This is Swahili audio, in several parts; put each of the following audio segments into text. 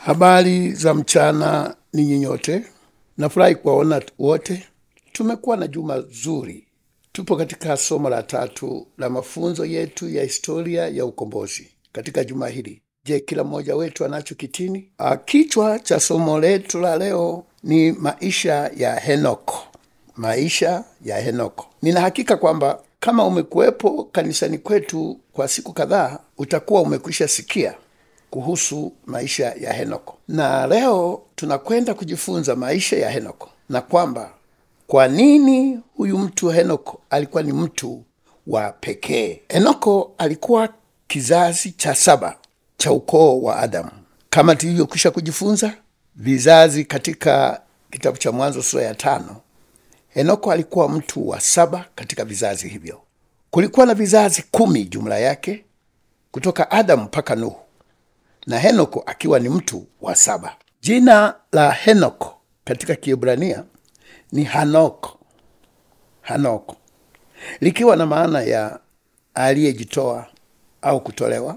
Habari za mchana ninyi nyote, nafurahi kuwaona wote. Tumekuwa na juma zuri. Tupo katika somo la tatu la mafunzo yetu ya historia ya ukombozi katika juma hili. Je, kila mmoja wetu anacho kitini? Ah, Kichwa cha somo letu la leo ni maisha ya Henoko. Maisha ya Henoko. Nina hakika kwamba kama umekuwepo kanisani kwetu kwa siku kadhaa, utakuwa umekwisha sikia kuhusu maisha ya Henoko, na leo tunakwenda kujifunza maisha ya Henoko na kwamba kwa nini huyu mtu Henoko alikuwa ni mtu wa pekee. Henoko alikuwa kizazi cha saba cha ukoo wa Adamu, kama tulivyokwisha kujifunza vizazi katika kitabu cha Mwanzo sura ya tano. Henoko alikuwa mtu wa saba katika vizazi hivyo. Kulikuwa na vizazi kumi jumla yake kutoka Adamu mpaka Nuhu na Henoko akiwa ni mtu wa saba. Jina la Henoko katika Kiebrania ni Hanoko, Hanoko likiwa na maana ya aliyejitoa au kutolewa,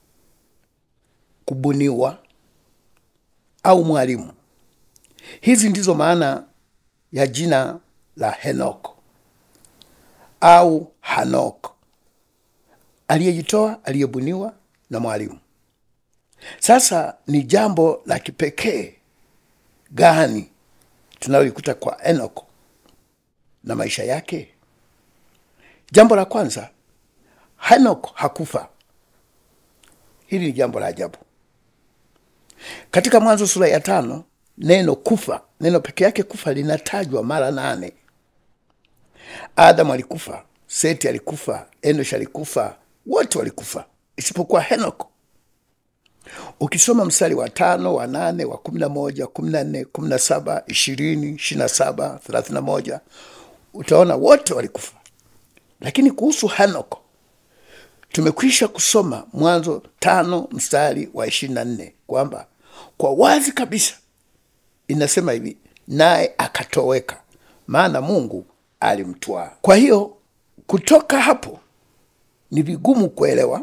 kubuniwa au mwalimu. Hizi ndizo maana ya jina la Henoko au Hanoko, aliyejitoa, aliyebuniwa na mwalimu. Sasa ni jambo la kipekee gani tunalolikuta kwa Enoko na maisha yake? Jambo la kwanza, Henoko hakufa. Hili ni jambo la ajabu. Katika Mwanzo sura ya tano, neno kufa, neno peke yake kufa linatajwa mara nane. Adamu alikufa, Seti alikufa, Enosh alikufa, wote walikufa isipokuwa Henoko. Ukisoma mstari wa tano, wa nane, wa kumi na moja, kumi na nne, kumi na saba, ishirini, ishirini na saba, thelathini na moja utaona wote walikufa. Lakini kuhusu Henoko tumekwisha kusoma Mwanzo tano mstari wa ishirini na nne kwamba kwa wazi kabisa inasema hivi, naye akatoweka, maana Mungu alimtwaa. Kwa hiyo kutoka hapo ni vigumu kuelewa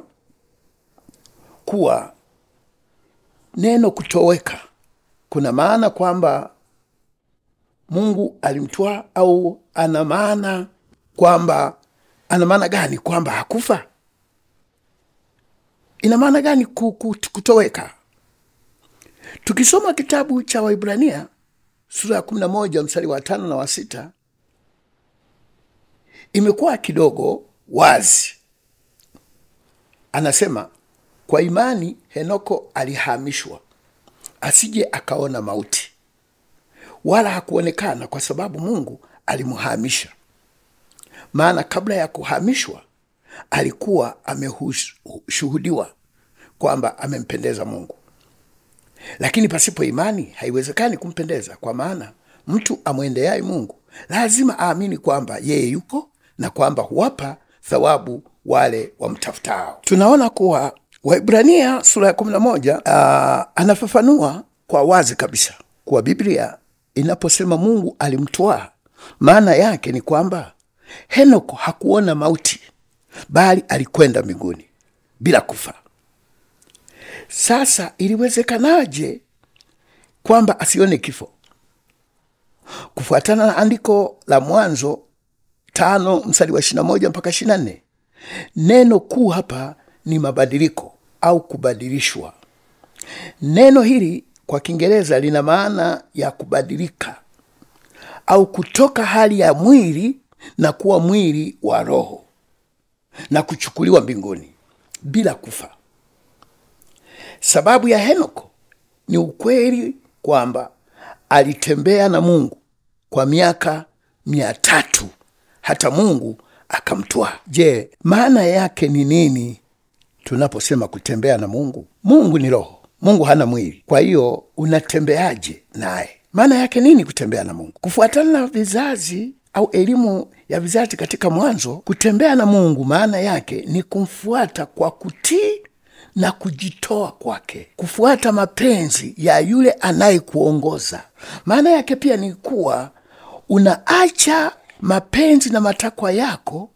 kuwa neno kutoweka kuna maana kwamba Mungu alimtwaa au ana maana kwamba ana maana gani kwamba hakufa? Ina maana gani ku- ku- kutoweka? Tukisoma kitabu cha Waibrania sura ya kumi na moja mstari wa tano na wa sita imekuwa kidogo wazi. Anasema kwa imani Henoko alihamishwa asije akaona mauti, wala hakuonekana kwa sababu Mungu alimhamisha. Maana kabla ya kuhamishwa alikuwa ameshuhudiwa kwamba amempendeza Mungu. Lakini pasipo imani haiwezekani kumpendeza, kwa maana mtu amwendeaye Mungu lazima aamini kwamba yeye yuko na kwamba huwapa thawabu wale wamtafutao. Tunaona kuwa Waibrania sura ya kumi na moja uh, anafafanua kwa wazi kabisa kuwa Biblia inaposema Mungu alimtwaa, maana yake ni kwamba Henoko hakuona mauti, bali alikwenda mbinguni bila kufa. Sasa iliwezekanaje kwamba asione kifo? Kufuatana na andiko la Mwanzo tano mstari wa ishirini na moja mpaka ishirini na nne neno kuu hapa ni mabadiliko au kubadilishwa. Neno hili kwa Kiingereza lina maana ya kubadilika au kutoka hali ya mwili na kuwa mwili wa roho na kuchukuliwa mbinguni bila kufa. Sababu ya Henoko ni ukweli kwamba alitembea na Mungu kwa miaka mia tatu hata Mungu akamtwaa. Je, maana yake ni nini tunaposema kutembea na Mungu? Mungu ni roho, Mungu hana mwili. Kwa hiyo unatembeaje naye? Maana yake nini kutembea na Mungu? Kufuatana na vizazi au elimu ya vizazi katika Mwanzo, kutembea na Mungu maana yake ni kumfuata kwa kutii na kujitoa kwake, kufuata mapenzi ya yule anayekuongoza. Maana yake pia ni kuwa unaacha mapenzi na matakwa yako,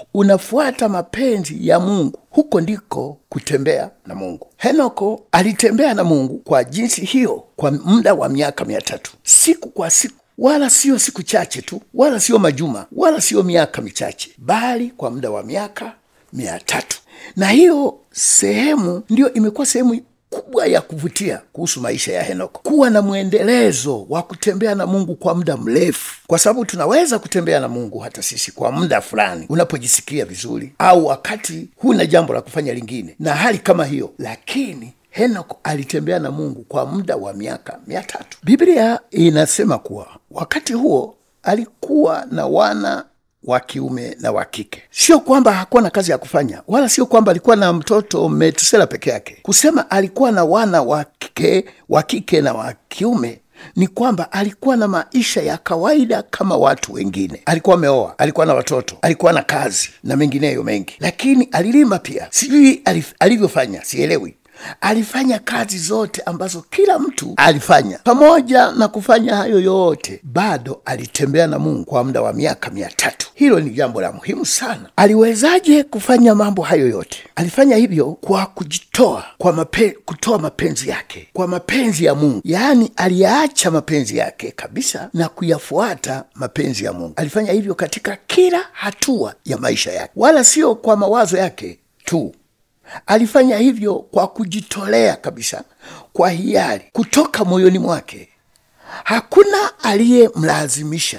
unafuata mapenzi ya mungu huko ndiko kutembea na mungu henoko alitembea na mungu kwa jinsi hiyo kwa muda wa miaka mia tatu siku kwa siku wala sio siku chache tu wala sio majuma wala sio miaka michache bali kwa muda wa miaka mia tatu na hiyo sehemu ndiyo imekuwa sehemu kubwa ya kuvutia kuhusu maisha ya henoko kuwa na mwendelezo wa kutembea na mungu kwa muda mrefu kwa sababu tunaweza kutembea na mungu hata sisi kwa muda fulani unapojisikia vizuri au wakati huna jambo la kufanya lingine na hali kama hiyo lakini henok alitembea na mungu kwa muda wa miaka mia tatu biblia inasema kuwa wakati huo alikuwa na wana wa kiume na wa kike sio kwamba hakuwa na kazi ya kufanya wala sio kwamba alikuwa na mtoto metusela peke yake kusema alikuwa na wana wa kike wa kike na wa kiume ni kwamba alikuwa na maisha ya kawaida kama watu wengine alikuwa ameoa alikuwa na watoto alikuwa na kazi na mengineyo mengi lakini alilima pia sijui alif, alivyofanya sielewi alifanya kazi zote ambazo kila mtu alifanya pamoja na kufanya hayo yote bado alitembea na mungu kwa muda wa miaka mia tatu hilo ni jambo la muhimu sana aliwezaje kufanya mambo hayo yote alifanya hivyo kwa kujitoa kwa mape, kutoa mapenzi yake kwa mapenzi ya mungu yaani aliyaacha mapenzi yake kabisa na kuyafuata mapenzi ya mungu alifanya hivyo katika kila hatua ya maisha yake wala sio kwa mawazo yake tu alifanya hivyo kwa kujitolea kabisa kwa hiari kutoka moyoni mwake hakuna aliyemlazimisha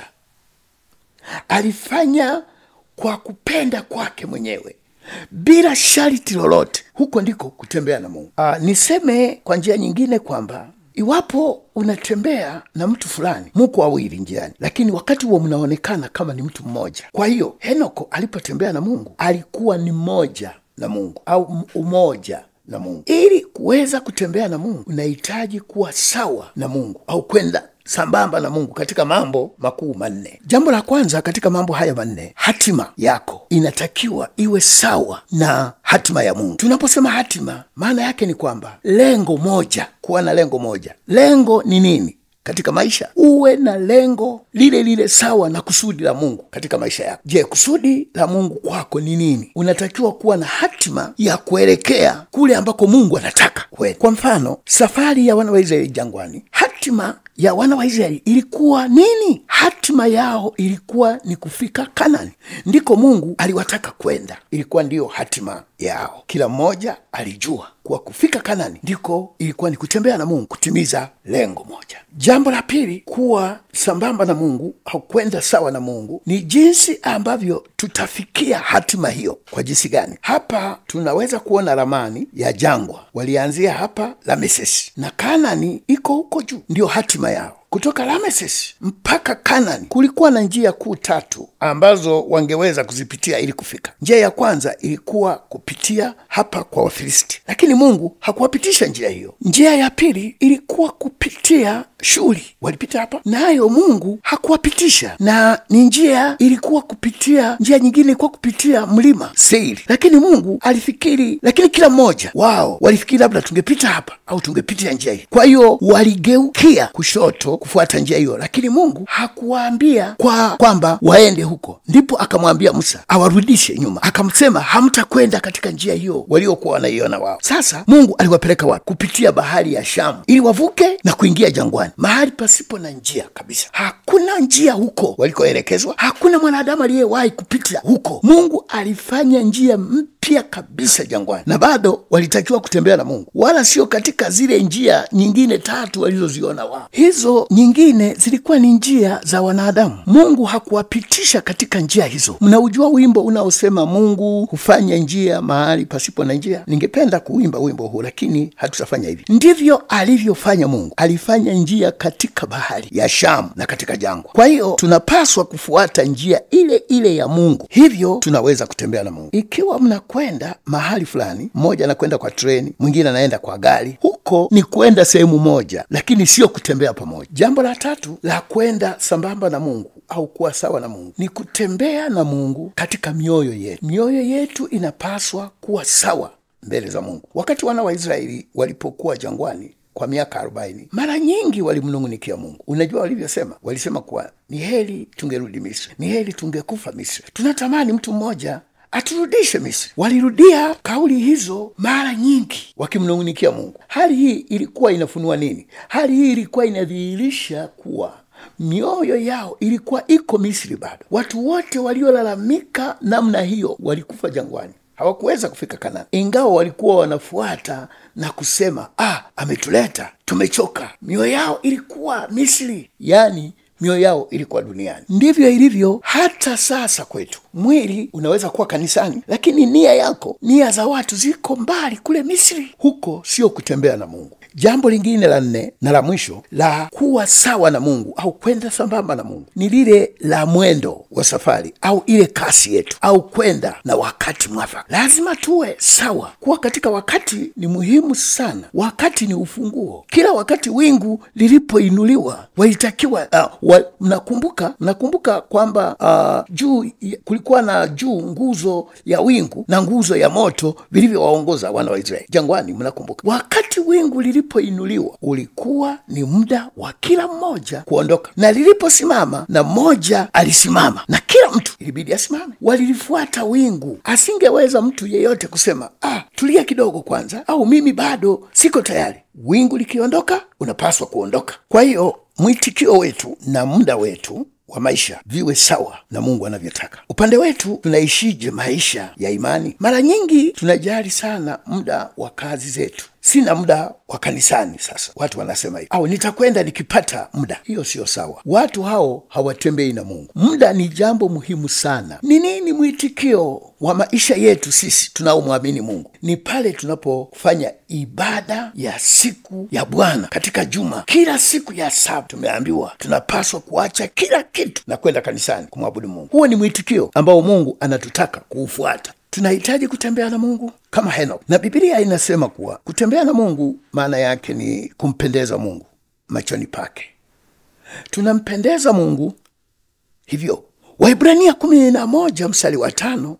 alifanya kwa kupenda kwake mwenyewe bila sharti lolote huko ndiko kutembea na mungu Aa, niseme kwa njia nyingine kwamba iwapo unatembea na mtu fulani muko wawili njiani lakini wakati huo mnaonekana kama ni mtu mmoja kwa hiyo henoko alipotembea na mungu alikuwa ni mmoja na mungu au umoja na mungu ili kuweza kutembea na mungu unahitaji kuwa sawa na mungu au kwenda sambamba na mungu katika mambo makuu manne jambo la kwanza katika mambo haya manne hatima yako inatakiwa iwe sawa na hatima ya mungu tunaposema hatima maana yake ni kwamba lengo moja kuwa na lengo moja lengo ni nini katika maisha uwe na lengo lile lile sawa na kusudi la mungu katika maisha yako je kusudi la mungu kwako ni nini unatakiwa kuwa na hatima ya kuelekea kule ambako mungu anataka kweli kwa mfano safari ya wana wa israeli jangwani hatima ya wana wa israeli ilikuwa nini hatima yao ilikuwa ni kufika kanani ndiko mungu aliwataka kwenda ilikuwa ndiyo hatima yao kila mmoja alijua kuwa kufika kanani ndiko ilikuwa ni kutembea na mungu kutimiza lengo moja jambo la pili kuwa sambamba na mungu au kwenda sawa na mungu ni jinsi ambavyo tutafikia hatima hiyo kwa jinsi gani hapa tunaweza kuona ramani ya jangwa walianzia hapa lamesesi na kanani iko huko juu ndiyo hatima yao kutoka lameses mpaka kanani kulikuwa na njia kuu tatu ambazo wangeweza kuzipitia ili kufika njia ya kwanza ilikuwa kupitia hapa kwa wafilisti lakini mungu hakuwapitisha njia hiyo njia ya pili ilikuwa kupitia shuli walipita hapa nayo mungu hakuwapitisha na ni njia ilikuwa kupitia njia nyingine ilikuwa kupitia mlima seiri lakini mungu alifikiri lakini kila mmoja wao walifikiri labda tungepita hapa au tungepitia njia hii kwa hiyo waligeukia kushoto kufuata njia hiyo lakini mungu hakuwaambia kwa kwamba waende huko ndipo akamwambia musa awarudishe nyuma akamsema hamtakwenda katika njia hiyo waliokuwa wanaiona wao sasa mungu aliwapeleka wapi kupitia bahari ya shamu ili wavuke na kuingia jangwani mahali pasipo na njia kabisa hakuna njia huko walikoelekezwa hakuna mwanadamu aliyewahi kupita huko mungu alifanya njia mpya kabisa jangwani na bado walitakiwa kutembea na mungu wala sio katika zile njia nyingine tatu walizoziona wao hizo nyingine zilikuwa ni njia za wanadamu mungu hakuwapitisha katika njia hizo mnaujua wimbo unaosema mungu hufanya njia mahali pasipo na njia ningependa kuimba wimbo huu lakini hatutafanya hivi ndivyo alivyofanya mungu alifanya njia katika bahari ya shamu na katika jangwa kwa hiyo tunapaswa kufuata njia ile ile ya mungu hivyo tunaweza kutembea na mungu ikiwa mnakwenda mahali fulani mmoja anakwenda kwa treni mwingine anaenda kwa gari huko ni kwenda sehemu moja lakini sio kutembea pamoja jambo la tatu la kwenda sambamba na mungu au kuwa sawa na mungu ni kutembea na mungu katika mioyo yetu mioyo yetu inapaswa kuwa sawa mbele za mungu wakati wana wa israeli walipokuwa jangwani kwa miaka arobaini mara nyingi walimnung'unikia mungu unajua walivyosema walisema kuwa ni heri tungerudi misri ni heri tungekufa misri tunatamani mtu mmoja aturudishe Misri. Walirudia kauli hizo mara nyingi, wakimnung'unikia Mungu. Hali hii ilikuwa inafunua nini? Hali hii ilikuwa inadhihirisha kuwa mioyo yao ilikuwa iko Misri bado. Watu wote waliolalamika namna hiyo walikufa jangwani, hawakuweza kufika Kanani, ingawa walikuwa wanafuata na kusema ah, ametuleta, tumechoka. Mioyo yao ilikuwa Misri, yaani mioyo yao ilikuwa duniani. Ndivyo ilivyo hata sasa kwetu. Mwili unaweza kuwa kanisani, lakini nia yako, nia za watu ziko mbali kule Misri. Huko sio kutembea na Mungu. Jambo lingine la nne na la mwisho la kuwa sawa na Mungu au kwenda sambamba na Mungu ni lile la mwendo wa safari au ile kasi yetu au kwenda na wakati mwafaka. Lazima tuwe sawa. Kuwa katika wakati ni muhimu sana. Wakati ni ufunguo. Kila wakati wingu lilipoinuliwa walitakiwa uh, wa, mnakumbuka mnakumbuka kwamba uh, juu kulikuwa na juu nguzo ya wingu na nguzo ya moto vilivyowaongoza wana wa Israeli jangwani. Mnakumbuka wakati wingu lilipoinuliwa ulikuwa ni muda wa kila mmoja kuondoka, na liliposimama na mmoja alisimama, na kila mtu ilibidi asimame. Walilifuata wingu. Asingeweza mtu yeyote kusema ah, tulia kidogo kwanza, au mimi bado siko tayari. Wingu likiondoka, unapaswa kuondoka. Kwa hiyo mwitikio wetu na muda wetu wa maisha viwe sawa na Mungu anavyotaka. Upande wetu tunaishije maisha ya imani? Mara nyingi tunajali sana muda wa kazi zetu, sina muda wa kanisani. Sasa watu wanasema hivi, au nitakwenda nikipata muda. Hiyo siyo sawa. Watu hao hawatembei na Mungu. Muda ni jambo muhimu sana. Ni nini mwitikio wa maisha yetu sisi tunaomwamini Mungu? Ni pale tunapofanya ibada ya siku ya Bwana katika juma. Kila siku ya saba tumeambiwa tunapaswa kuacha kila kitu na kwenda kanisani kumwabudu Mungu. Huo ni mwitikio ambao Mungu anatutaka kuufuata. Tunahitaji kutembea na Mungu kama Henok, na Biblia inasema kuwa kutembea na Mungu maana yake ni kumpendeza Mungu machoni pake. Tunampendeza Mungu hivyo. Waibrania kumi na moja mstari wa tano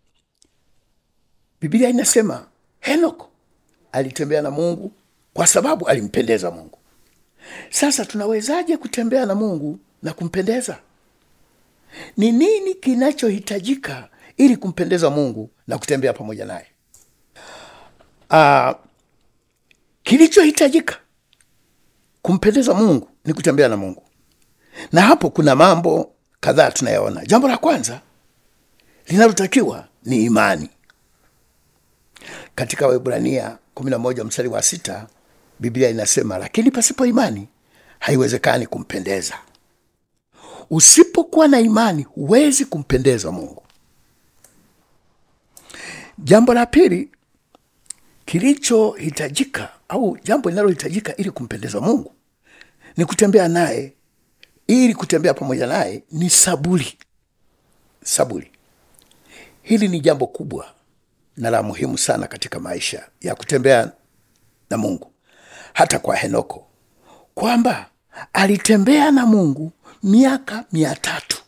Biblia inasema Henok alitembea na Mungu kwa sababu alimpendeza Mungu. Sasa tunawezaje kutembea na Mungu na kumpendeza? Ni nini kinachohitajika ili kumpendeza Mungu na kutembea pamoja naye? Uh, kilichohitajika kumpendeza Mungu ni kutembea na Mungu, na hapo kuna mambo kadhaa tunayaona. Jambo la kwanza linalotakiwa ni imani. Katika Waebrania 11 mstari wa sita Biblia inasema, lakini pasipo imani haiwezekani kumpendeza. Usipokuwa na imani huwezi kumpendeza Mungu. Jambo la pili kilichohitajika au jambo linalohitajika ili kumpendeza Mungu ni kutembea naye. Ili kutembea pamoja naye ni saburi. Saburi, hili ni jambo kubwa na la muhimu sana katika maisha ya kutembea na Mungu. Hata kwa Henoko kwamba alitembea na Mungu miaka mia tatu.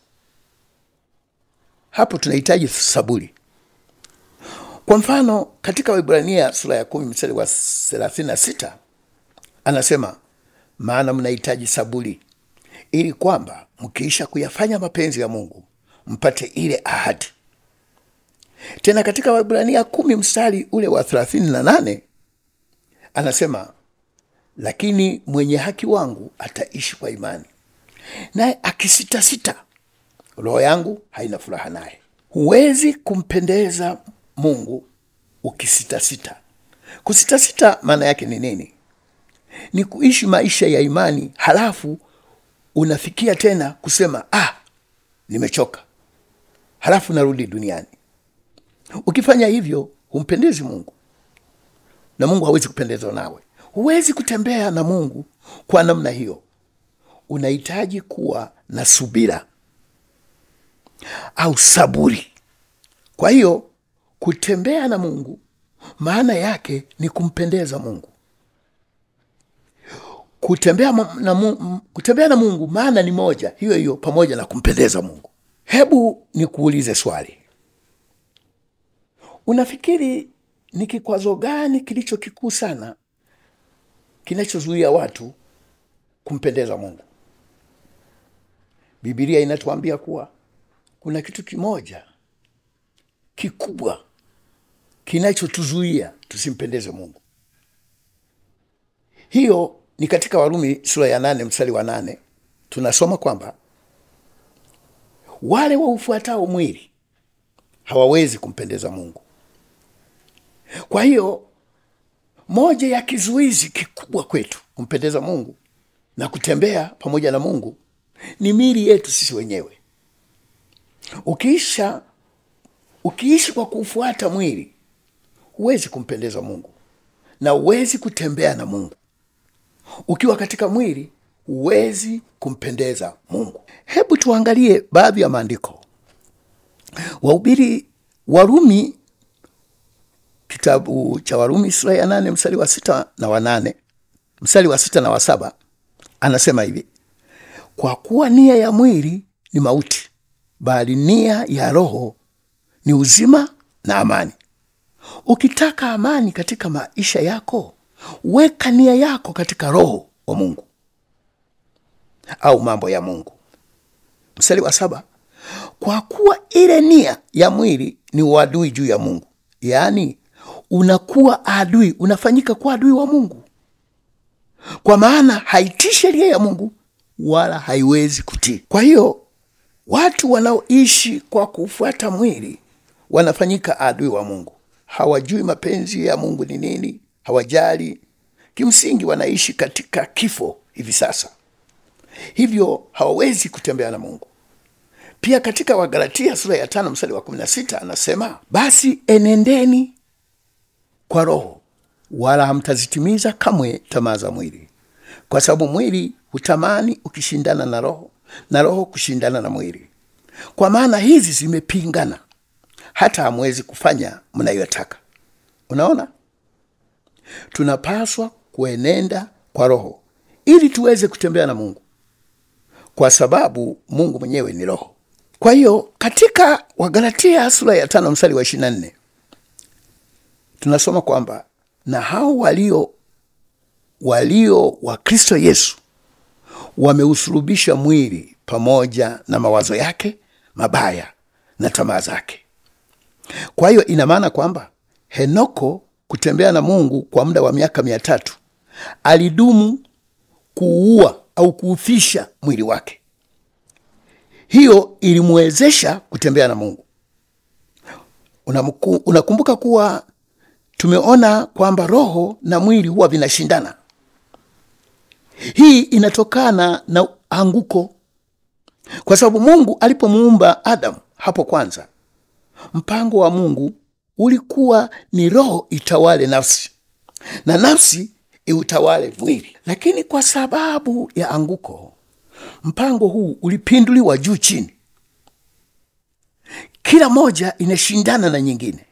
Hapo tunahitaji saburi. Kwa mfano katika Waebrania sura ya kumi mstari wa thelathini na sita anasema, maana mnahitaji saburi ili kwamba mkiisha kuyafanya mapenzi ya Mungu mpate ile ahadi. Tena katika Waebrania kumi mstari ule wa thelathini na nane anasema, lakini mwenye haki wangu ataishi kwa imani, naye akisitasita, roho yangu haina furaha naye. Huwezi kumpendeza Mungu ukisitasita. Kusitasita maana yake ni nini? Ni kuishi maisha ya imani, halafu unafikia tena kusema ah, nimechoka, halafu narudi duniani. Ukifanya hivyo humpendezi Mungu na Mungu hawezi kupendezwa nawe. Huwezi kutembea na Mungu kwa namna hiyo. Unahitaji kuwa na subira au saburi. Kwa hiyo kutembea na Mungu maana yake ni kumpendeza Mungu. Kutembea na Mungu, kutembea na Mungu maana ni moja hiyo hiyo, pamoja na kumpendeza Mungu. Hebu nikuulize swali. Unafikiri ni kikwazo gani kilicho kikuu sana kinachozuia watu kumpendeza Mungu? Biblia inatuambia kuwa kuna kitu kimoja kikubwa kinachotuzuia tusimpendeze Mungu. Hiyo ni katika Warumi sura ya nane mstari wa nane tunasoma kwamba wale waufuatao mwili hawawezi kumpendeza Mungu. Kwa hiyo moja ya kizuizi kikubwa kwetu kumpendeza Mungu na kutembea pamoja na Mungu ni mili yetu sisi wenyewe. Ukiisha ukiishi kwa kufuata mwili, huwezi kumpendeza Mungu na huwezi kutembea na Mungu. Ukiwa katika mwili, huwezi kumpendeza Mungu. Hebu tuangalie baadhi ya maandiko. Wahubiri Warumi, kitabu cha Warumi sura ya nane mstari wa sita na wa nane mstari wa sita na wa saba anasema hivi: kwa kuwa nia ya mwili ni mauti, bali nia ya roho ni uzima na amani. Ukitaka amani katika maisha yako, weka nia yako katika roho wa Mungu au mambo ya Mungu. Mstari wa saba, kwa kuwa ile nia ya mwili ni uadui juu ya Mungu, yaani unakuwa adui, unafanyika kuwa adui wa Mungu, kwa maana haitii sheria ya Mungu wala haiwezi kutii. Kwa hiyo watu wanaoishi kwa kufuata mwili wanafanyika adui wa Mungu, hawajui mapenzi ya Mungu ni nini, hawajali. Kimsingi wanaishi katika kifo hivi sasa, hivyo hawawezi kutembea na Mungu. Pia katika Wagalatia sura ya tano mstari wa kumi na sita anasema basi enendeni kwa Roho, wala hamtazitimiza kamwe tamaa za mwili, kwa sababu mwili hutamani ukishindana na Roho na Roho kushindana na mwili, kwa maana hizi zimepingana, hata hamwezi kufanya mnayotaka. Unaona, tunapaswa kuenenda kwa Roho ili tuweze kutembea na Mungu, kwa sababu Mungu mwenyewe ni Roho. Kwa hiyo katika Wagalatia sura ya tano mstari wa ishirini na nne tunasoma kwamba na hao walio walio wa Kristo Yesu wameusulubisha mwili pamoja na mawazo yake mabaya na tamaa zake. Kwa hiyo ina maana kwamba Henoko kutembea na Mungu kwa muda wa miaka mia tatu alidumu kuua au kuufisha mwili wake. Hiyo ilimwezesha kutembea na Mungu. Unamuku, unakumbuka kuwa tumeona kwamba roho na mwili huwa vinashindana. Hii inatokana na anguko, kwa sababu Mungu alipomuumba Adamu hapo kwanza, mpango wa Mungu ulikuwa ni roho itawale nafsi na nafsi iutawale mwili, lakini kwa sababu ya anguko, mpango huu ulipinduliwa juu chini, kila moja inashindana na nyingine.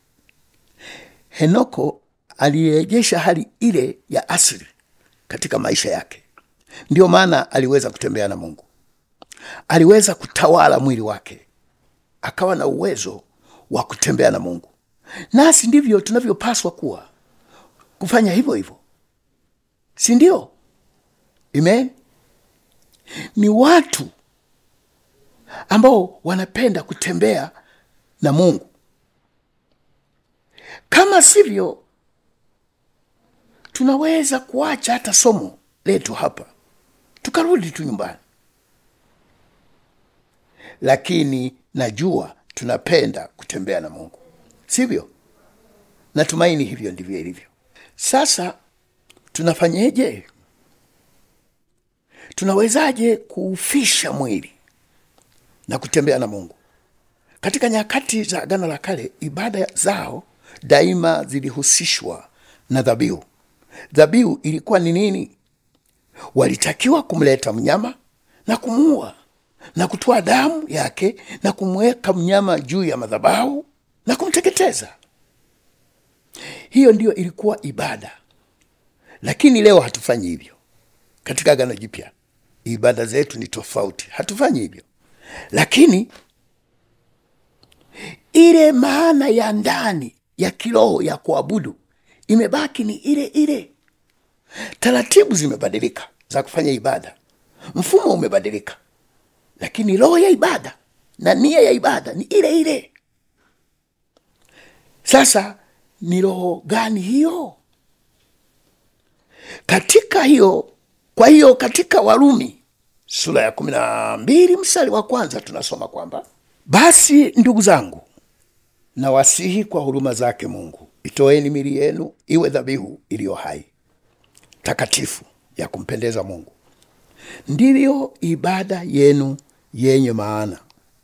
Henoko alirejesha hali ile ya asili katika maisha yake. Ndiyo maana aliweza kutembea na Mungu, aliweza kutawala mwili wake, akawa na uwezo wa kutembea na Mungu. Nasi ndivyo tunavyopaswa kuwa, kufanya hivyo hivyo, si ndio? Amen. Ni watu ambao wanapenda kutembea na Mungu. Kama sivyo, tunaweza kuacha hata somo letu hapa tukarudi tu nyumbani, lakini najua tunapenda kutembea na Mungu, sivyo? Natumaini hivyo ndivyo ilivyo. Sasa tunafanyeje? Tunawezaje kuufisha mwili na kutembea na Mungu? Katika nyakati za Agano la Kale, ibada zao daima zilihusishwa na dhabihu. Dhabihu ilikuwa ni nini? Walitakiwa kumleta mnyama na kumuua na kutoa damu yake na kumweka mnyama juu ya madhabahu na kumteketeza. Hiyo ndiyo ilikuwa ibada, lakini leo hatufanyi hivyo. Katika Agano Jipya ibada zetu ni tofauti, hatufanyi hivyo, lakini ile maana ya ndani ya kiroho ya kuabudu imebaki ni ile ile. Taratibu zimebadilika za kufanya ibada, mfumo umebadilika, lakini roho ya ibada na nia ya ibada ni ile ile. Sasa ni roho gani hiyo? Katika hiyo, kwa hiyo katika Warumi sura ya kumi na mbili mstari wa kwanza tunasoma kwamba basi ndugu zangu, nawasihi kwa huruma zake Mungu, itoeni mili yenu iwe dhabihu iliyo hai, takatifu, ya kumpendeza Mungu, ndivyo ibada yenu yenye maana.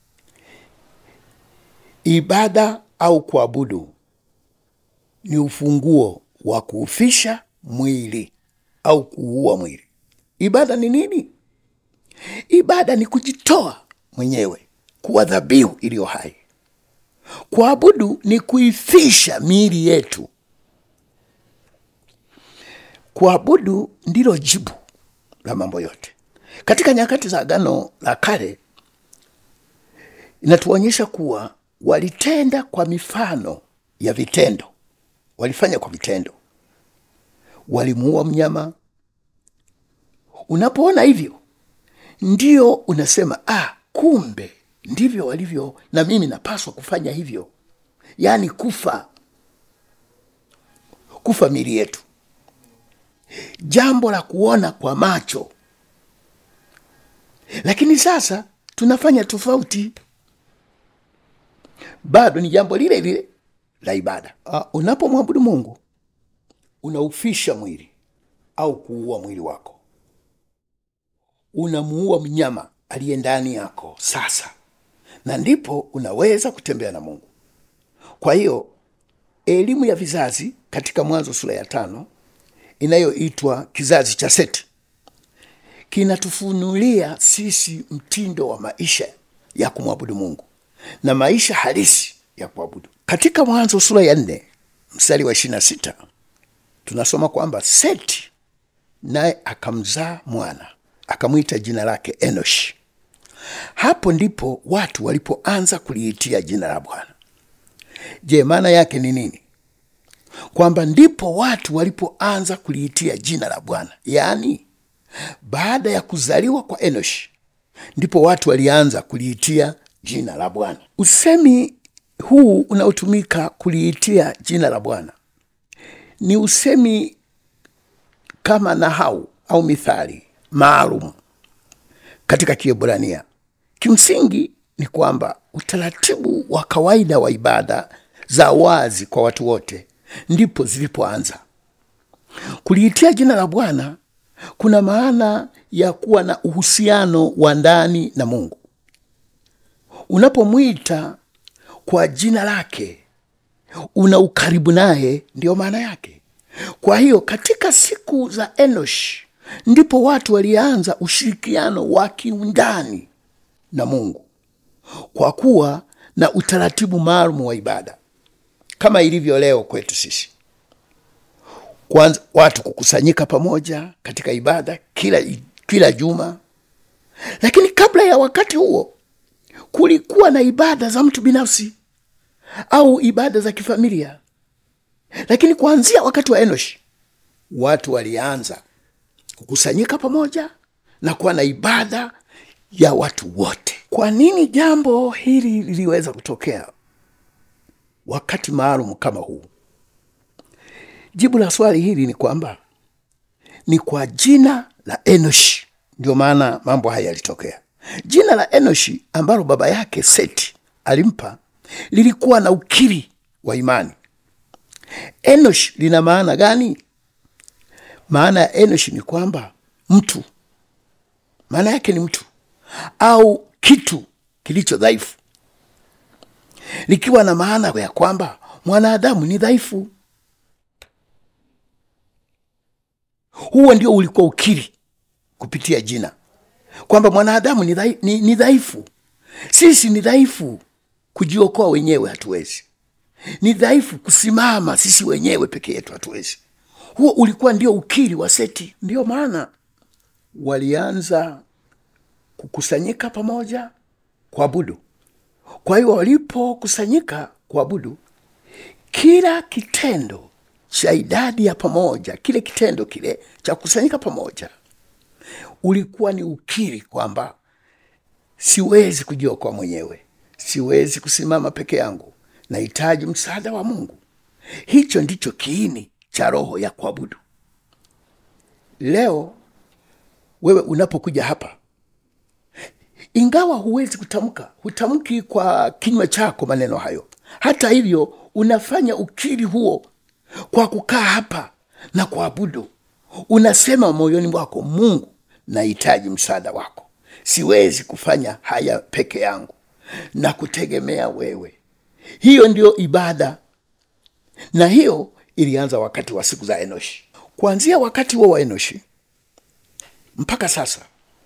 Ibada au kuabudu ni ufunguo wa kuufisha mwili au kuua mwili. Ibada ni nini? Ibada ni kujitoa mwenyewe kuwa dhabihu iliyo hai. Kuabudu ni kuifisha miili yetu. Kuabudu ndilo jibu la mambo yote. Katika nyakati za Agano la Kale inatuonyesha kuwa walitenda kwa mifano ya vitendo, walifanya kwa vitendo, walimuua mnyama. Unapoona hivyo, ndio unasema ah, kumbe ndivyo walivyo, na mimi napaswa kufanya hivyo, yaani kufa kufa mili yetu, jambo la kuona kwa macho. Lakini sasa tunafanya tofauti, bado ni jambo lile lile la ibada. Uh, unapomwabudu Mungu unaufisha mwili au kuua mwili wako, unamuua mnyama aliye ndani yako sasa, na ndipo unaweza kutembea na Mungu. Kwa hiyo elimu ya vizazi katika Mwanzo sura ya tano inayoitwa kizazi cha Seti kinatufunulia sisi mtindo wa maisha ya kumwabudu Mungu na maisha halisi ya kuabudu. Katika Mwanzo sura ya nne mstari wa ishirini na sita tunasoma kwamba Seti naye akamzaa mwana akamwita jina lake Enoshi. Hapo ndipo watu walipoanza kuliitia jina la Bwana. Je, maana yake ni nini? Kwamba ndipo watu walipoanza kuliitia jina la Bwana, yaani baada ya kuzaliwa kwa Enoshi ndipo watu walianza kuliitia jina la Bwana. Usemi huu unaotumika kuliitia jina la Bwana ni usemi kama nahau au mithali maalum katika Kiebrania. Kimsingi ni kwamba utaratibu wa kawaida wa ibada za wazi kwa watu wote ndipo zilipoanza. Kuliitia jina la Bwana kuna maana ya kuwa na uhusiano wa ndani na Mungu. Unapomwita kwa jina lake, una ukaribu naye, ndiyo maana yake. Kwa hiyo katika siku za Enosh ndipo watu walianza ushirikiano wa kiundani na Mungu kwa kuwa na utaratibu maalum wa ibada kama ilivyo leo kwetu sisi. Kwanza watu kukusanyika pamoja katika ibada kila, kila juma, lakini kabla ya wakati huo kulikuwa na ibada za mtu binafsi au ibada za kifamilia. Lakini kuanzia wakati wa Enoshi watu walianza kukusanyika pamoja na kuwa na ibada ya watu wote. Kwa nini jambo hili liliweza kutokea wakati maalum kama huu? Jibu la swali hili ni kwamba ni kwa jina la Enoshi ndio maana mambo haya yalitokea. Jina la Enoshi ambalo baba yake Seti alimpa lilikuwa na ukiri wa imani. Enosh lina maana gani? Maana ya Enosh ni kwamba mtu, maana yake ni mtu au kitu kilicho dhaifu, likiwa na maana ya kwamba mwanadamu ni dhaifu. Huo ndio ulikuwa ukiri kupitia jina kwamba mwanadamu ni dhai- ni- ni dhaifu. Sisi ni dhaifu, kujiokoa wenyewe hatuwezi ni dhaifu kusimama sisi wenyewe peke yetu hatuwezi. Huo ulikuwa ndio ukiri wa Seti. Ndiyo maana walianza kukusanyika pamoja kuabudu. Kwa hiyo walipokusanyika kuabudu, kila kitendo cha idadi ya pamoja, kile kitendo kile cha kukusanyika pamoja, ulikuwa ni ukiri kwamba siwezi kujiokoa mwenyewe, siwezi kusimama peke yangu, nahitaji msaada wa Mungu. Hicho ndicho kiini cha roho ya kuabudu. Leo wewe unapokuja hapa, ingawa huwezi kutamka, hutamki kwa kinywa chako maneno hayo, hata hivyo unafanya ukiri huo kwa kukaa hapa na kuabudu. Unasema moyoni mwako, Mungu, nahitaji msaada wako, siwezi kufanya haya peke yangu na kutegemea wewe. Hiyo ndio ibada, na hiyo ilianza wakati wa siku za Enoshi. Kuanzia wakati huo wa Enoshi mpaka sasa,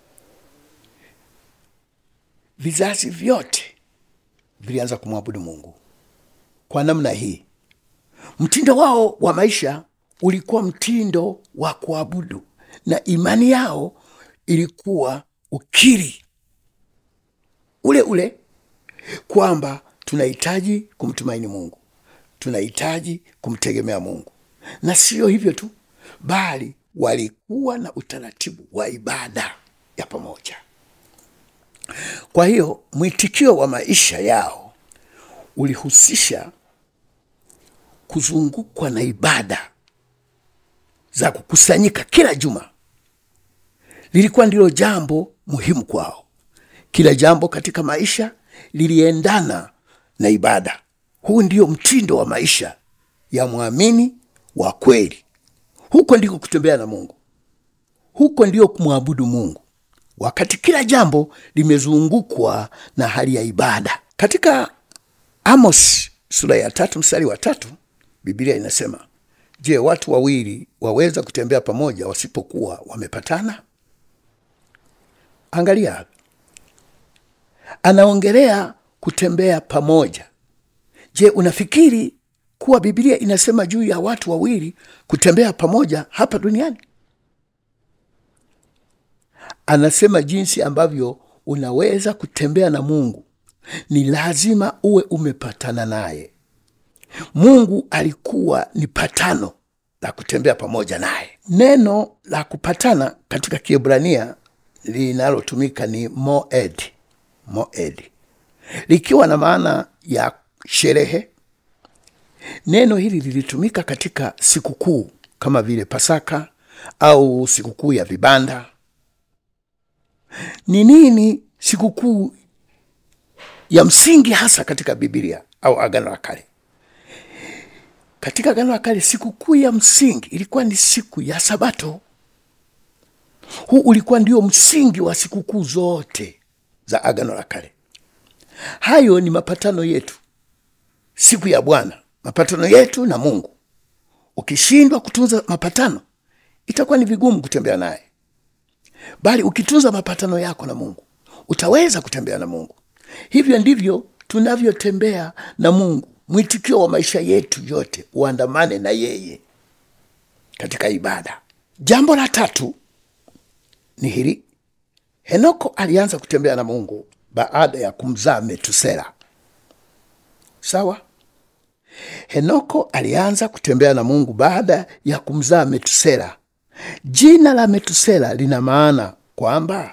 vizazi vyote vilianza kumwabudu Mungu kwa namna hii. Mtindo wao wa maisha ulikuwa mtindo wa kuabudu, na imani yao ilikuwa ukiri ule ule kwamba tunahitaji kumtumaini Mungu, tunahitaji kumtegemea Mungu, na sio hivyo tu, bali walikuwa na utaratibu wa ibada ya pamoja. Kwa hiyo mwitikio wa maisha yao ulihusisha kuzungukwa na ibada za kukusanyika kila juma. Lilikuwa ndilo jambo muhimu kwao. Kila jambo katika maisha liliendana na ibada. Huu ndio mtindo wa maisha ya mwamini wa kweli. Huko ndiko kutembea na Mungu, huko ndio kumwabudu Mungu, wakati kila jambo limezungukwa na hali ya ibada. Katika Amos sura ya tatu mstari wa tatu Biblia inasema, je, watu wawili waweza kutembea pamoja wasipokuwa wamepatana? Angalia, anaongelea kutembea pamoja. Je, unafikiri kuwa Biblia inasema juu ya watu wawili kutembea pamoja hapa duniani? Anasema jinsi ambavyo unaweza kutembea na Mungu ni lazima uwe umepatana naye. Mungu alikuwa ni patano la kutembea pamoja naye. Neno la kupatana katika Kiebrania linalotumika ni moed, moed, likiwa na maana ya sherehe. Neno hili lilitumika katika sikukuu kama vile Pasaka au sikukuu ya vibanda. Ni nini sikukuu ya msingi hasa katika Biblia au Agano la Kale? Katika Agano la Kale sikukuu ya msingi ilikuwa ni siku ya Sabato. Huu ulikuwa ndio msingi wa sikukuu zote za Agano la Kale. Hayo ni mapatano yetu, siku ya Bwana, mapatano yetu na Mungu. Ukishindwa kutunza mapatano, itakuwa ni vigumu kutembea naye, bali ukitunza mapatano yako na Mungu utaweza kutembea na Mungu. Hivyo ndivyo tunavyotembea na Mungu. Mwitikio wa maisha yetu yote uandamane na yeye katika ibada. Jambo la tatu ni hili: Henoko alianza kutembea na Mungu baada ya kumzaa Metusela. Sawa, Henoko alianza kutembea na Mungu baada ya kumzaa Metusela. Jina la Metusela lina maana kwamba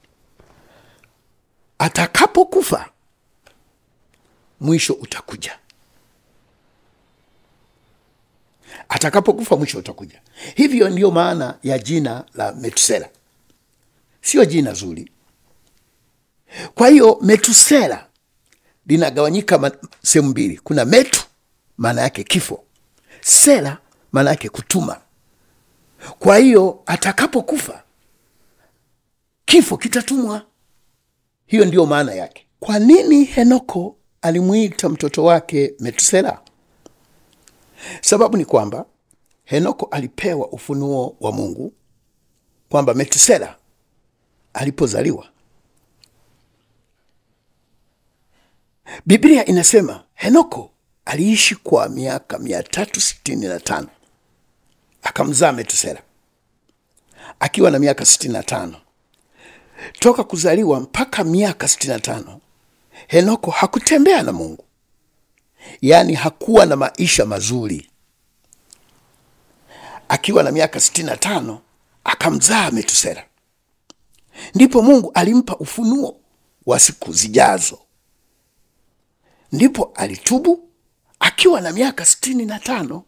atakapokufa mwisho utakuja. Atakapokufa mwisho utakuja. Hivyo ndiyo maana ya jina la Metusela, sio jina zuri. Kwa hiyo Metusela linagawanyika sehemu mbili. Kuna metu, maana yake kifo, sela, maana yake kutuma. Kwa hiyo atakapokufa kifo kitatumwa. Hiyo ndiyo maana yake. Kwa nini Henoko alimwita mtoto wake Metusela? Sababu ni kwamba Henoko alipewa ufunuo wa Mungu kwamba Metusela alipozaliwa, Biblia inasema Henoko aliishi kwa miaka mia tatu sitini na tano akamzaa Metusela akiwa na miaka sitini na tano Toka kuzaliwa mpaka miaka sitini na tano Henoko hakutembea na Mungu, yaani hakuwa na maisha mazuri. Akiwa na miaka sitini na tano akamzaa Metusela, ndipo Mungu alimpa ufunuo wa siku zijazo. Ndipo alitubu akiwa na miaka sitini na tano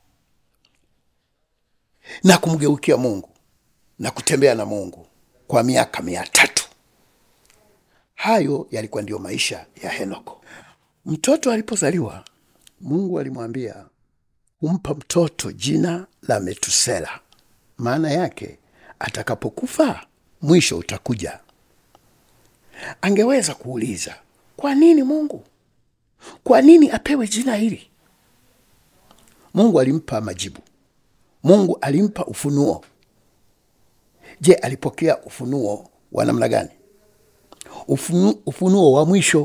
na kumgeukia Mungu na kutembea na Mungu kwa miaka mia tatu. Hayo yalikuwa ndiyo maisha ya Henoko. Mtoto alipozaliwa, Mungu alimwambia humpa mtoto jina la Metusela, maana yake atakapokufa mwisho utakuja. Angeweza kuuliza kwa nini Mungu, kwa nini apewe jina hili? Mungu alimpa majibu. Mungu alimpa ufunuo. Je, alipokea ufunuo wa namna gani? Ufunu, ufunuo wa mwisho.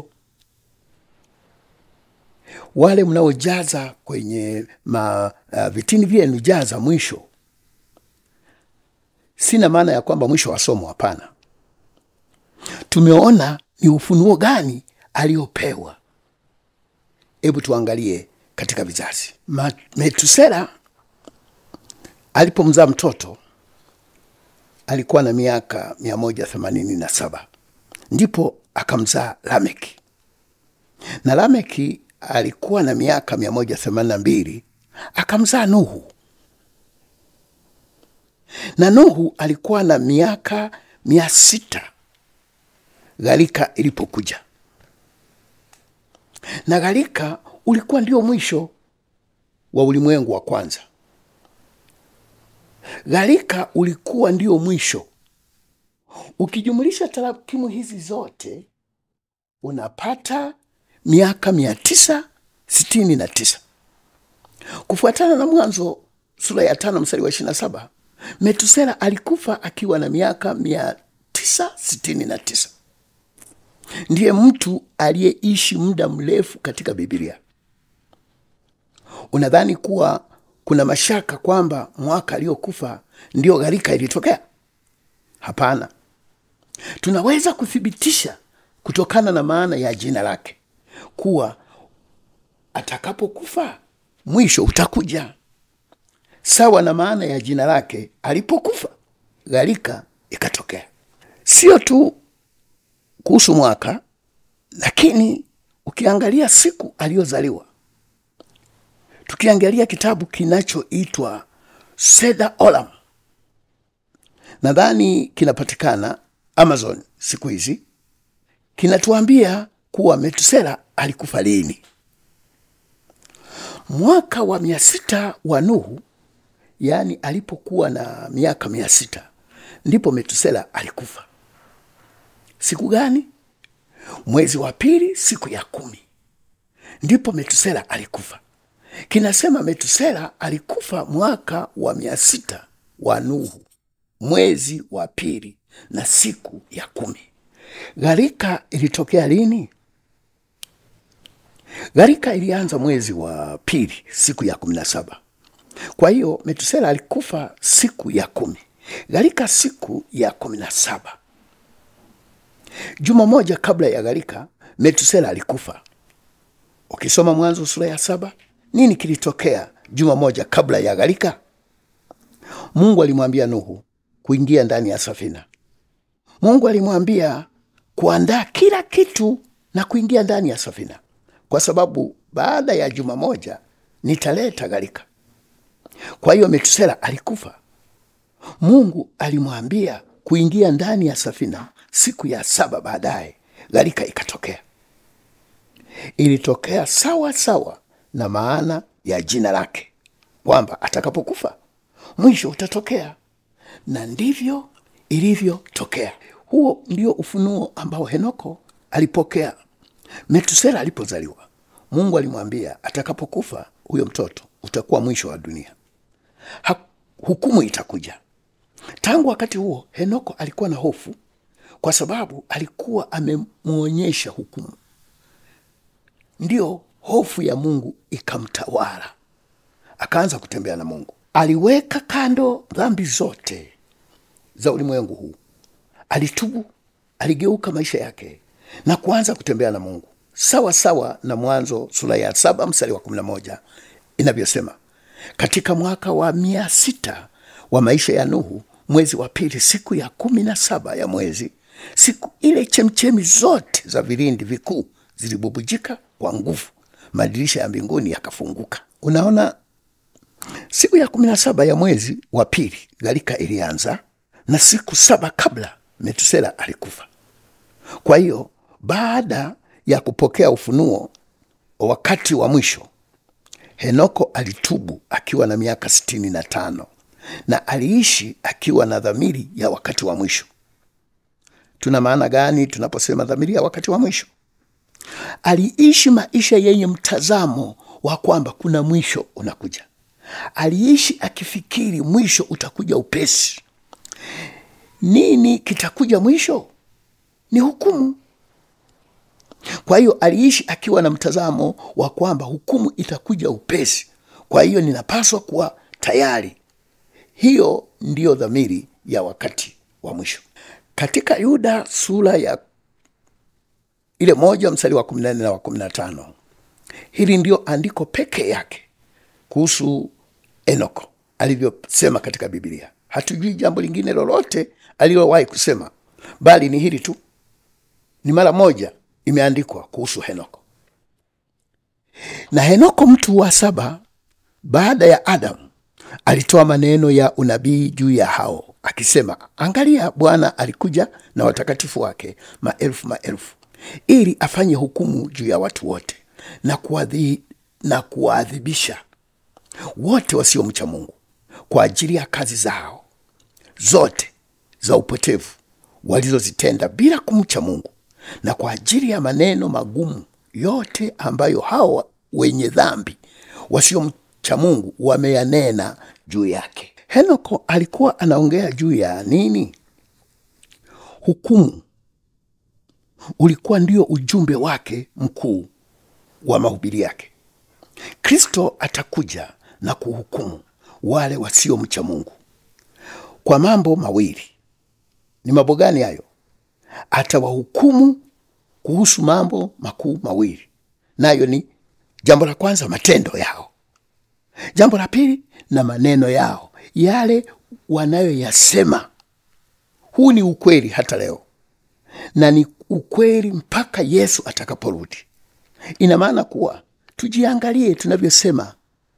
Wale mnaojaza kwenye ma, uh, vitini vyenu jaza mwisho. Sina maana ya kwamba mwisho wa somo, hapana. Tumeona ni ufunuo gani aliopewa. Hebu tuangalie katika vizazi. Ma- Metusela alipomzaa mtoto alikuwa na miaka mia moja themanini na saba ndipo akamzaa Lameki, na Lameki alikuwa na miaka mia moja themanini na mbili akamzaa Nuhu, na Nuhu alikuwa na miaka mia sita gharika ilipokuja, na gharika ulikuwa ndio mwisho wa ulimwengu wa kwanza. Gharika ulikuwa ndio mwisho. Ukijumulisha tarakimu hizi zote unapata miaka mia tisa sitini na tisa kufuatana na Mwanzo sura ya tano mstari wa ishirini na saba Metusela alikufa akiwa na miaka mia tisa sitini na tisa Ndiye mtu aliyeishi muda mrefu katika Biblia. Unadhani kuwa kuna mashaka kwamba mwaka aliokufa ndio gharika ilitokea? Hapana, tunaweza kuthibitisha kutokana na maana ya jina lake kuwa atakapokufa mwisho utakuja, sawa na maana ya jina lake alipokufa gharika ikatokea. Sio tu kuhusu mwaka, lakini ukiangalia siku aliyozaliwa tukiangalia kitabu kinachoitwa Seder Olam, nadhani kinapatikana Amazon siku hizi, kinatuambia kuwa Metusela alikufa lini. Mwaka wa mia sita wa Nuhu, yaani alipokuwa na miaka mia sita ndipo Metusela alikufa. Siku gani? Mwezi wa pili, siku ya kumi, ndipo Metusela alikufa kinasema Metusela alikufa mwaka wa mia sita wa Nuhu, mwezi wa pili na siku ya kumi. Gharika ilitokea lini? Gharika ilianza mwezi wa pili siku ya kumi na saba. Kwa hiyo Metusela alikufa siku ya kumi, gharika siku ya kumi na saba. Juma moja kabla ya gharika Metusela alikufa. Ukisoma Mwanzo sura ya saba nini kilitokea juma moja kabla ya gharika? Mungu alimwambia Nuhu kuingia ndani ya safina. Mungu alimwambia kuandaa kila kitu na kuingia ndani ya safina, kwa sababu baada ya juma moja nitaleta gharika. Kwa hiyo Metusela alikufa. Mungu alimwambia kuingia ndani ya safina siku ya saba, baadaye gharika ikatokea. Ilitokea sawa sawa na maana ya jina lake kwamba atakapokufa mwisho utatokea, na ndivyo ilivyotokea. Huo ndio ufunuo ambao Henoko alipokea. Metusela alipozaliwa, Mungu alimwambia atakapokufa huyo mtoto utakuwa mwisho wa dunia, ha, hukumu itakuja. Tangu wakati huo Henoko alikuwa na hofu, kwa sababu alikuwa amemwonyesha hukumu. Ndiyo hofu ya Mungu ikamtawala, akaanza kutembea na Mungu. Aliweka kando dhambi zote za ulimwengu huu, alitubu, aligeuka maisha yake na kuanza kutembea na Mungu sawa sawa na Mwanzo sura ya saba mstari wa kumi na moja inavyosema, katika mwaka wa mia sita wa maisha ya Nuhu, mwezi wa pili, siku ya kumi na saba ya mwezi, siku ile chemchemi zote za vilindi vikuu zilibubujika kwa nguvu, madirisha ya mbinguni yakafunguka. Unaona, siku ya kumi na saba ya mwezi wa pili gharika ilianza, na siku saba kabla Metusela alikufa. Kwa hiyo baada ya kupokea ufunuo wakati wa mwisho, Henoko alitubu akiwa na miaka sitini na tano na aliishi akiwa na dhamiri ya wakati wa mwisho. Tuna maana gani tunaposema dhamiri ya wakati wa mwisho? Aliishi maisha yenye mtazamo wa kwamba kuna mwisho unakuja. Aliishi akifikiri mwisho utakuja upesi. Nini kitakuja mwisho? Ni hukumu. Kwa hiyo aliishi akiwa na mtazamo wa kwamba hukumu itakuja upesi, kwa hiyo ninapaswa kuwa tayari. Hiyo ndiyo dhamiri ya wakati wa mwisho. Katika Yuda sura ya ile moja mstari wa kumi na nne na wa kumi na tano hili ndiyo andiko peke yake kuhusu Enoko alivyosema katika Biblia. Hatujui jambo lingine lolote alilowahi kusema, bali ni hili tu, ni mara moja imeandikwa kuhusu Henoko. Na Henoko mtu wa saba baada ya Adamu alitoa maneno ya unabii juu ya hao akisema, angalia, Bwana alikuja na watakatifu wake maelfu maelfu, ili afanye hukumu juu ya watu wote na kuadhi, na kuwaadhibisha wote wasiomcha Mungu kwa ajili ya kazi zao zote za upotevu walizozitenda bila kumcha Mungu na kwa ajili ya maneno magumu yote ambayo hao wenye dhambi wasiomcha Mungu wameyanena juu yake. Henoko alikuwa anaongea juu ya nini? Hukumu ulikuwa ndio ujumbe wake mkuu wa mahubiri yake. Kristo atakuja na kuhukumu wale wasiomcha Mungu kwa mambo mawili. Ni mambo gani hayo? Atawahukumu kuhusu mambo makuu mawili, nayo ni jambo la kwanza, matendo yao; jambo la pili, na maneno yao, yale wanayoyasema. Huu ni ukweli hata leo, na ni ukweli mpaka Yesu atakaporudi. Ina maana kuwa tujiangalie tunavyosema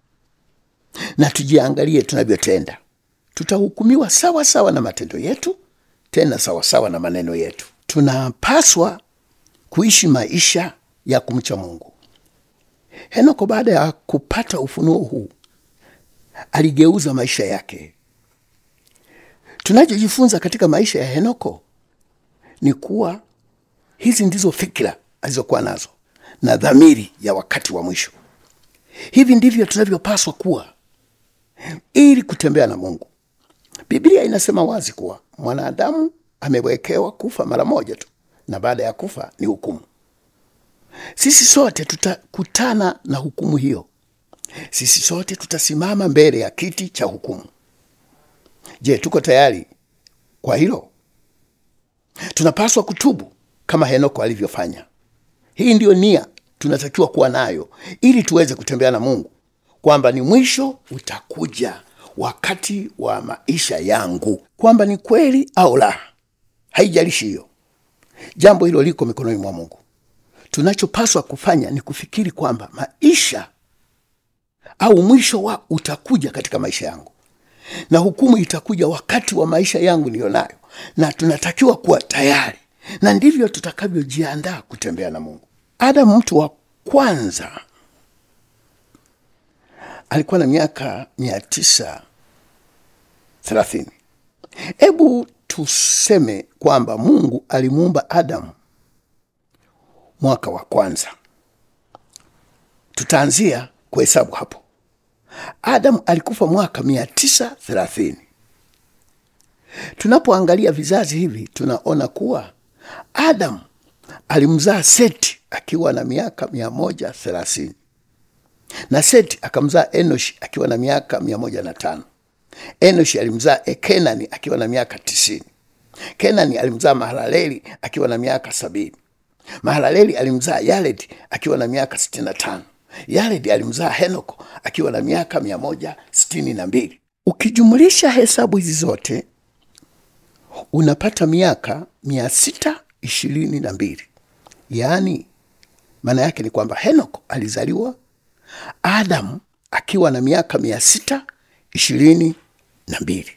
na tujiangalie tunavyotenda. Tutahukumiwa sawa sawa na matendo yetu, tena sawa sawa na maneno yetu. Tunapaswa kuishi maisha ya kumcha Mungu. Henoko baada ya kupata ufunuo huu aligeuza maisha yake. Tunachojifunza katika maisha ya Henoko ni kuwa hizi ndizo fikira alizokuwa nazo na dhamiri ya wakati wa mwisho. Hivi ndivyo tunavyopaswa kuwa ili kutembea na Mungu. Biblia inasema wazi kuwa mwanadamu amewekewa kufa mara moja tu, na baada ya kufa ni hukumu. Sisi sote tutakutana na hukumu hiyo. Sisi sote tutasimama mbele ya kiti cha hukumu. Je, tuko tayari kwa hilo? Tunapaswa kutubu kama Henoko alivyofanya. Hii ndiyo nia tunatakiwa kuwa nayo ili tuweze kutembea na Mungu, kwamba ni mwisho utakuja wakati wa maisha yangu, kwamba ni kweli au la, haijalishi hiyo. Jambo hilo liko mikononi mwa Mungu. Tunachopaswa kufanya ni kufikiri kwamba maisha au mwisho wa utakuja katika maisha yangu, na hukumu itakuja wakati wa maisha yangu niyo nayo, na tunatakiwa kuwa tayari, na ndivyo tutakavyojiandaa kutembea na Mungu. Adamu mtu wa kwanza alikuwa na miaka mia tisa thelathini. Hebu tuseme kwamba Mungu alimuumba Adamu mwaka wa kwanza. Tutaanzia kuhesabu hapo. Adamu alikufa mwaka mia tisa thelathini. Tunapoangalia vizazi hivi tunaona kuwa Adamu alimzaa Seti akiwa na miaka mia moja thelathini na Seti akamzaa Enoshi akiwa na miaka mia moja na tano. Enoshi alimzaa Kenani akiwa na miaka tisini. Kenani alimzaa Mahalaleli akiwa na miaka sabini. Mahalaleli alimzaa Yaredi akiwa na miaka sitini na tano. Yaredi alimzaa Henoko akiwa na miaka mia moja sitini na mbili. Ukijumulisha hesabu hizi zote unapata miaka mia sita ishirini na mbili, yaani maana yake ni kwamba henoko alizaliwa adamu akiwa na miaka mia sita ishirini na mbili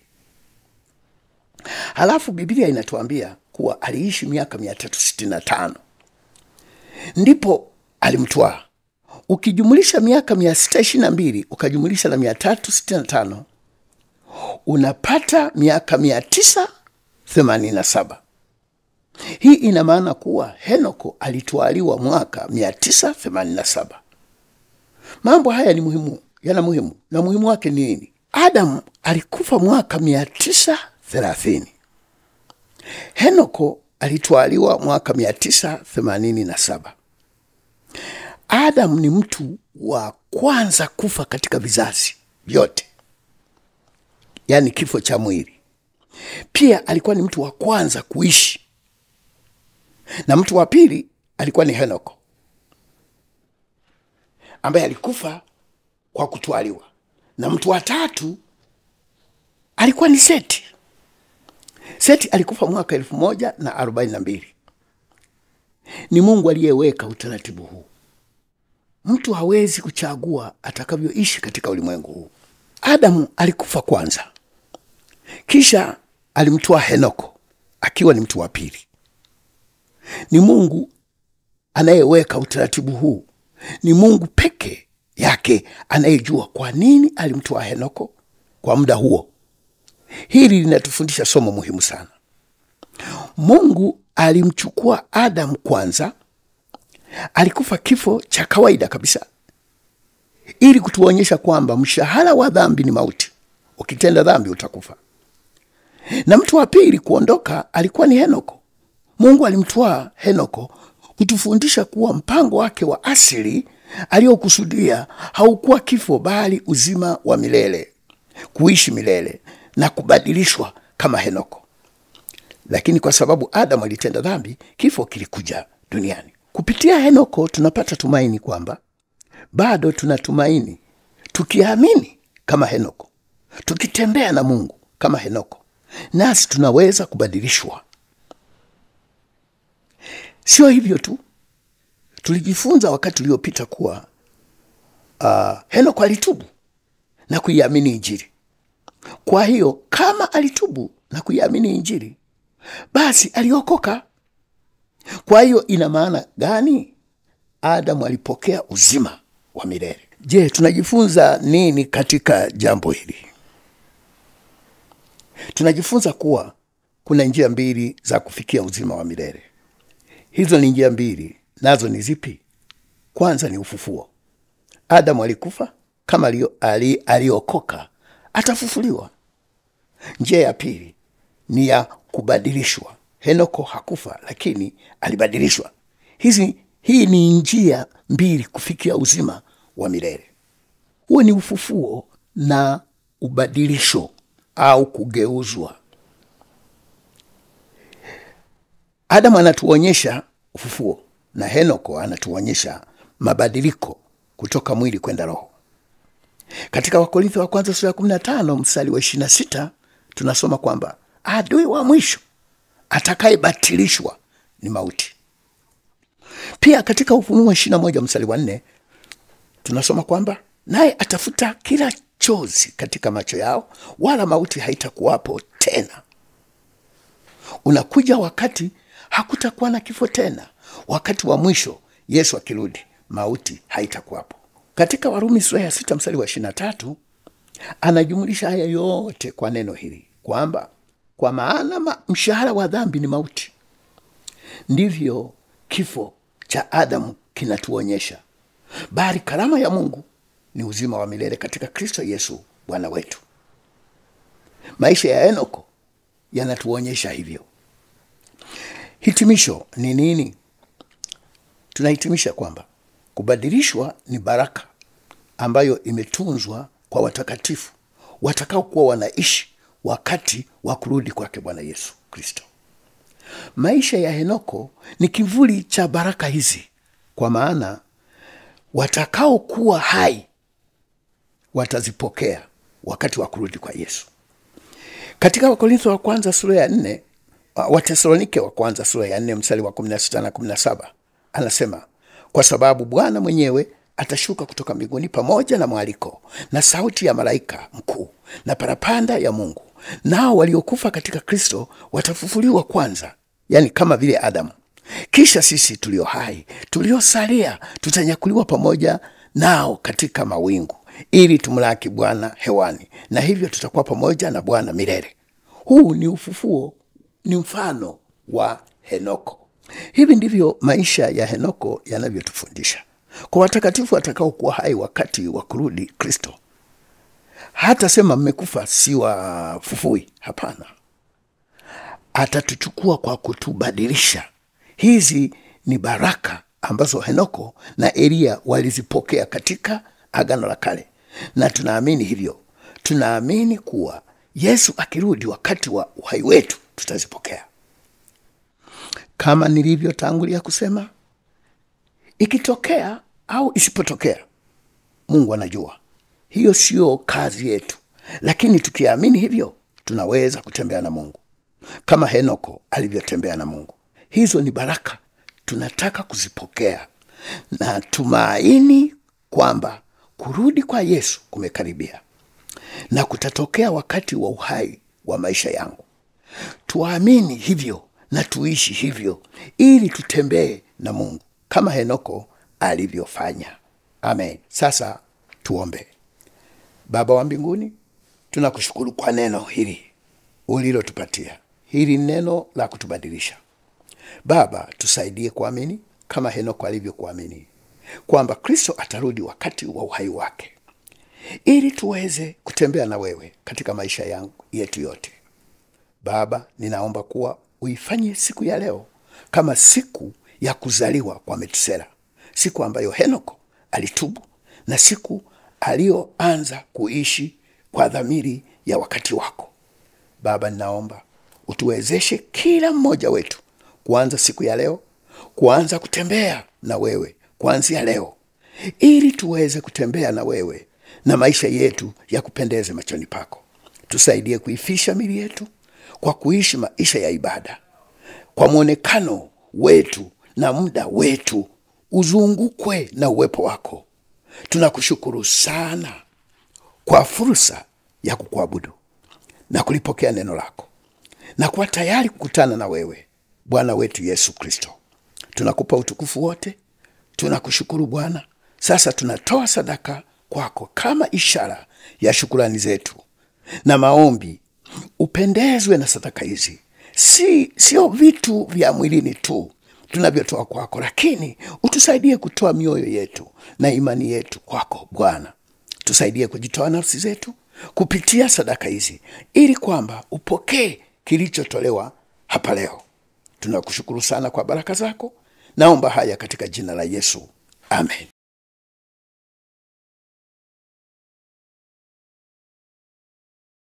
halafu biblia inatuambia kuwa aliishi miaka mia tatu sitini na tano ndipo alimtwaa ukijumulisha miaka mia sita ishirini na mbili ukajumulisha na mia tatu sitini na tano unapata miaka mia tisa themanini na saba hii ina maana kuwa henoko alitwaliwa mwaka 987 mambo haya ni muhimu yana muhimu na muhimu wake ni nini adamu alikufa mwaka 930 henoko alitwaliwa mwaka 987 adamu ni mtu wa kwanza kufa katika vizazi vyote yaani kifo cha mwili pia alikuwa ni mtu wa kwanza kuishi na mtu wa pili alikuwa ni henoko ambaye alikufa kwa kutwaliwa na mtu wa tatu alikuwa ni seti seti alikufa mwaka elfu moja na arobaini na mbili ni mungu aliyeweka utaratibu huu mtu hawezi kuchagua atakavyoishi katika ulimwengu huu adamu alikufa kwanza kisha alimtoa henoko akiwa ni mtu wa pili ni mungu anayeweka utaratibu huu ni mungu peke yake anayejua kwa nini alimtoa henoko kwa muda huo hili linatufundisha somo muhimu sana mungu alimchukua adamu kwanza alikufa kifo cha kawaida kabisa ili kutuonyesha kwamba mshahara wa dhambi ni mauti ukitenda dhambi utakufa na mtu wa pili kuondoka alikuwa ni henoko mungu alimtwaa henoko kutufundisha kuwa mpango wake wa asili aliyokusudia haukuwa kifo bali uzima wa milele kuishi milele na kubadilishwa kama henoko lakini kwa sababu adamu alitenda dhambi kifo kilikuja duniani kupitia henoko tunapata tumaini kwamba bado tunatumaini tukiamini kama henoko tukitembea na mungu kama henoko nasi tunaweza kubadilishwa sio hivyo tu tulijifunza wakati uliopita kuwa uh, henoko alitubu na kuiamini injili kwa hiyo kama alitubu na kuiamini injili basi aliokoka kwa hiyo ina maana gani adamu alipokea uzima wa milele je tunajifunza nini katika jambo hili tunajifunza kuwa kuna njia mbili za kufikia uzima wa milele hizo ni njia mbili nazo ni zipi kwanza ni ufufuo adamu alikufa kama alio- ali- aliokoka atafufuliwa njia ya pili ni ya kubadilishwa henoko hakufa lakini alibadilishwa hizi hii ni njia mbili kufikia uzima wa milele huo ni ufufuo na ubadilisho au kugeuzwa adamu anatuonyesha ufufuo na henoko anatuonyesha mabadiliko kutoka mwili kwenda roho katika wakorintho wa kwanza sura ya 15 mstari wa 26 tunasoma kwamba adui wa mwisho atakayebatilishwa ni mauti pia katika ufunuo 21 mstari wa 4 tunasoma kwamba naye atafuta kila chozi katika macho yao wala mauti haitakuwapo tena unakuja wakati hakutakuwa na kifo tena wakati wa mwisho yesu akirudi mauti haitakuwapo katika warumi sura ya sita mstari wa ishiri na tatu anajumulisha haya yote kwa neno hili kwamba kwa maana ma, mshahara wa dhambi ni mauti ndivyo kifo cha adamu kinatuonyesha bali karama ya mungu ni uzima wa milele katika kristo yesu bwana wetu maisha ya enoko yanatuonyesha hivyo hitimisho ni nini tunahitimisha kwamba kubadilishwa ni baraka ambayo imetunzwa kwa watakatifu watakaokuwa wanaishi wakati wa kurudi kwake bwana yesu kristo maisha ya henoko ni kivuli cha baraka hizi kwa maana watakaokuwa hai watazipokea wakati wa kurudi kwa yesu katika wakorintho wa kwanza sura ya nne watesalonike wa kwanza sura ya nne mstari wa 16 na 17 anasema kwa sababu Bwana mwenyewe atashuka kutoka mbinguni pamoja na mwaliko na sauti ya malaika mkuu na parapanda ya Mungu, nao waliokufa katika Kristo watafufuliwa kwanza, yani kama vile Adamu. Kisha sisi tulio hai tuliosalia tutanyakuliwa pamoja nao katika mawingu, ili tumlaki Bwana hewani, na hivyo tutakuwa pamoja na Bwana milele. Huu ni ufufuo, ni mfano wa Henoko. Hivi ndivyo maisha ya Henoko yanavyotufundisha kwa watakatifu watakaokuwa hai wakati wa kurudi Kristo. Hata sema mmekufa, si wafufui. Hapana, atatuchukua kwa kutubadilisha. Hizi ni baraka ambazo Henoko na Eliya walizipokea katika Agano la Kale, na tunaamini hivyo. Tunaamini kuwa Yesu akirudi wakati wa uhai wetu tutazipokea. Kama nilivyotangulia kusema, ikitokea au isipotokea, Mungu anajua. Hiyo siyo kazi yetu, lakini tukiamini hivyo, tunaweza kutembea na Mungu kama Henoko alivyotembea na Mungu. Hizo ni baraka tunataka kuzipokea na tumaini kwamba kurudi kwa Yesu kumekaribia na kutatokea wakati wa uhai wa maisha yangu. Tuamini hivyo na tuishi hivyo, ili tutembee na Mungu kama Henoko alivyofanya. Amen. Sasa tuombe. Baba wa mbinguni, tunakushukuru kwa neno hili ulilotupatia. Hili ni neno la kutubadilisha. Baba, tusaidie kuamini kama Henoko alivyokuamini kwamba Kristo atarudi wakati wa uhai wake, ili tuweze kutembea na wewe katika maisha yangu yetu yote. Baba, ninaomba kuwa uifanye siku ya leo kama siku ya kuzaliwa kwa Metusela, siku ambayo Henoko alitubu na siku aliyoanza kuishi kwa dhamiri ya wakati wako. Baba, ninaomba utuwezeshe kila mmoja wetu kuanza siku ya leo, kuanza kutembea na wewe kuanzia leo, ili tuweze kutembea na wewe na maisha yetu ya kupendeze machoni pako. Tusaidie kuifisha mili yetu kwa kuishi maisha ya ibada, kwa mwonekano wetu na muda wetu uzungukwe na uwepo wako. Tunakushukuru sana kwa fursa ya kukuabudu na kulipokea neno lako na kuwa tayari kukutana na wewe Bwana wetu Yesu Kristo. Tunakupa utukufu wote, tunakushukuru Bwana. Sasa tunatoa sadaka kwako kama ishara ya shukurani zetu na maombi. Upendezwe na sadaka hizi, si sio vitu vya mwilini tu tunavyotoa kwako, lakini utusaidie kutoa mioyo yetu na imani yetu kwako Bwana. Tusaidie kujitoa nafsi zetu kupitia sadaka hizi, ili kwamba upokee kilichotolewa hapa leo. Tunakushukuru sana kwa baraka zako. Naomba haya katika jina la Yesu, amen.